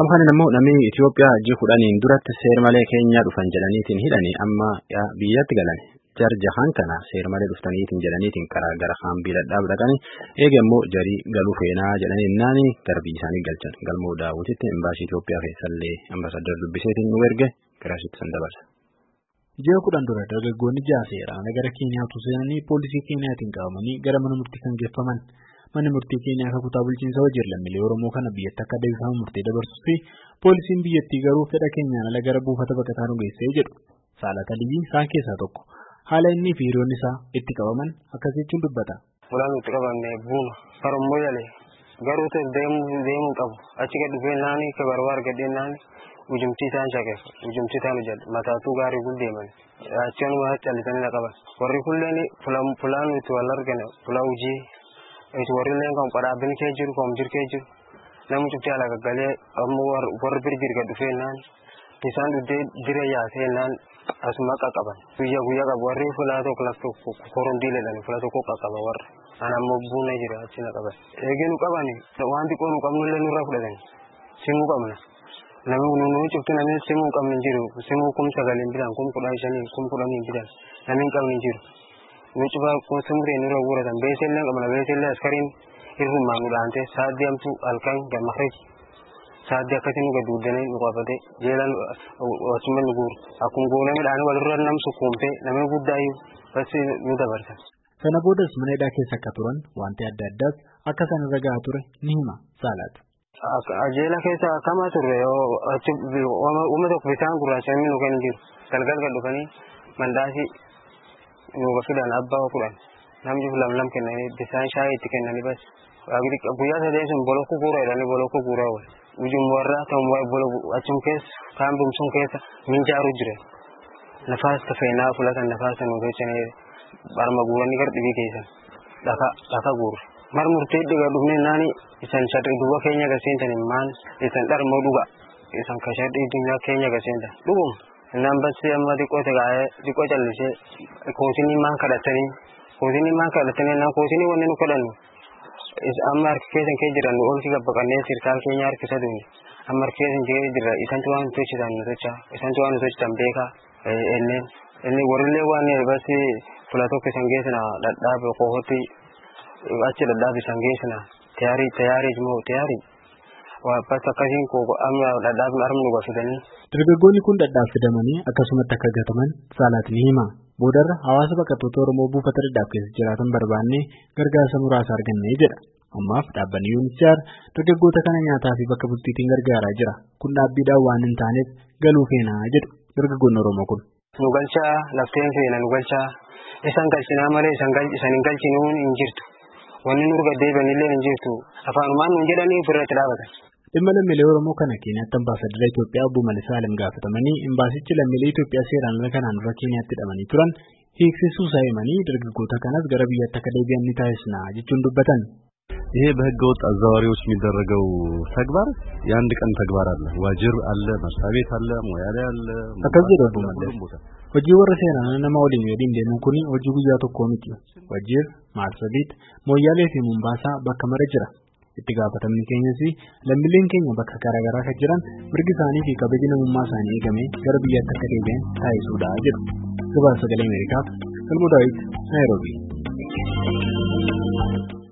Gamkanin immoo namni Itoophiyaa ji'a kudhaniin duratti seer malee Keenyaa dhufan jedhaniitiin hidhanii amma biyyatti galan. Jarjahan kana seer malee dhuftaniitiin jedhaniitiin karaa gara haambii dhadhaab dhaqanii eega immoo jarii galuu feenaa jedhanii naani garbii isaanii galchan. Galmoo daawwititti imbaasii Itoophiyaa keessallee ambaasadar dubbiseetiin nu erge garaasitti san dabarsa. Ji'a kudhan dura dargaggoonni ja'a seeraan gara Keenyaatu seenanii poolisii Keenyaatiin qabamanii gara mana murtii kan geeffaman. Manni murtii Keenyaa akka kutaa bulchiinsa hojii lammiilee Oromoo kana biyyatti akka deebifamu murtee dabarsus fi poolisiin biyyattii garuu fedha keenyaan ala gara buufata baqataa nu geessee jedhu. Saalat Aliyyi isaan keessaa tokko. Haala innii fi hiriyoonni isaa itti qabaman akkas jechuun dubbata. Fulaan itti qabanne buuma karummoo yalee garuu deemuu qabu achi gad dhufee naani ka barbaar gadhee naani ujumtii isaan shaqeessu ujumtii isaan hojjetu mataatuu gaarii kun deeman achuma callisanii na qaban warri kulleen fulaan itti wal argane fulaa hojii warrillee kan qodhaabbiin kee jiru kan jirkee jiru namni cufti ala gaggalee ammoo warri birgir gad dhufee naan isaan dhuddee dire yaasee naan asuma qaqqaban guyyaa guyyaa qabu warri fulaa tokko lafto korondii ledhani fulaa tokko qaqqaba warra an ammoo buuna jira achi na qaban eegee nu qabani waan xiqqoo nu qabnullee nurraa fudhatani simuu qabna namni nu cufti namni simuu qabni jiru simuu kum sagaliin bitan kum kudhan shanii kum kudhaniin bitan namni qabni jiru nu cufaa kun simuree nurra guuratan beesellee qabna beesellee askariin hirrumaa nu dhaante saaddi amtu halkan gammakrib saaddi akkasii nu gadduudanii nu qabate jeelan asuma nu guuru akkuma goonee midhaan walirra nam sukkuumte namni guddaayyuu basi nu dabarsan. Sana boodas mana hidhaa keessa akka turan wanti adda addaas akka isaan irra gahaa ture ni hima saalaatu. Jeela keessa akkama turre uuma tokko bisaan gurraacha inni nu kenni jiru galgal gad dhufanii mandaasii nu fidan abbaa kudhan namni lam lam kennanii bisaan shaayii itti kennanii bas guyyaa sadeen sun bolokku guura jedhanii bolokku guuraa wal ujum warra ta'u achum keessa kaan bumsun keessa minjaaru jire nafaas tafeenaa fulatan nafaas nu gochanee barma guuranii gar dhibii keessan dhaka dhaka guuru mar murtee dhiga dhufne naani isan shadri duba keenya gaseenta maan isan dharmoo dhuga isan ka shadri dunyaa keenya gaseenta dhugum nan bassi amma xiqqoo tagaa'ee xiqqoo callisee kootinii maan kadhatanii kootinii maan kadhatanii nan kootinii wanni nu kadhannu amma harka keessan kee jiran oolchi gabbaqannee sirkaan keenya harkisa duuni amma harka keessan jee jira isantu waan tochisan nu tocha isantu waan nu tochisan beeka enneen inni warrillee waan basi fula tokko isan geessina dhadhaabe qohotti achi dhadhaabe isan geessina tayaarii tayaarii moo tayaarii bas akkasiin koo amma dhadhaabni arma nu gafidanii. Dargaggoonni kun dhadhaaf fidamanii akkasumatti akka gataman saalaat ni hima. Boodarra hawaasa baqattoota Oromoo buufata dhadhaaf keessa jiraatan barbaannee gargaarsa muraasa argannee jedha. Ammaaf dhaabbanni UNHCR dargaggoota kana nyaataa fi bakka bultiitiin gargaaraa jira. Kun dhaabbiidhaan waan hin taaneef galuu feenaa jedhu dargaggoonni Oromoo kun. Nu galchaa lafteen feena nu galchaa isan galchinaa malee isan hin galchinuu hin jirtu. Wanni nurga deebi'anillee hin jirtu. Afaanumaan nuun jedhanii ofirratti dhaabatan. Dhimma lammiilee Oromoo kana Keenyaatti ambaasadara Itoophiyaa obbo Malisaa Alam gaafatamanii imbaasichi lammiilee Itoophiyaa seeraan ala kanaan dura Keenyaatti hidhamanii turan hiiksisuu isaa himanii dargaggoota kanas gara biyyaatti akka deebi'an ni taasisna jechuun dubbatan. ይሄ በህገ ወጥ አዘዋዋሪዎች የሚደረገው ተግባር የአንድ ቀን ተግባር አለ። ዋጅር አለ፣ መስሪያ ቤት አለ፣ ሞያሌ አለ። akkas jedhu obbo Mallas. Hojii warra seeraan nama waliin waliin deemuun kun hojii guyyaa tokkoo miti. Wajjir, Maarsabiit, Mooyyaalee fi Mumbaasaa bakka mara jira. Itti gaafatamni keenyas lammiileen keenya bakka garaagaraa kan jiran mirgi isaanii fi kabajni namummaa isaanii eegamee gara biyyaatti akka deebi'an taasisuudha jedhu. Gabaasa sagalee Ameerikaaf Galmoo Daawit Naayiroobii.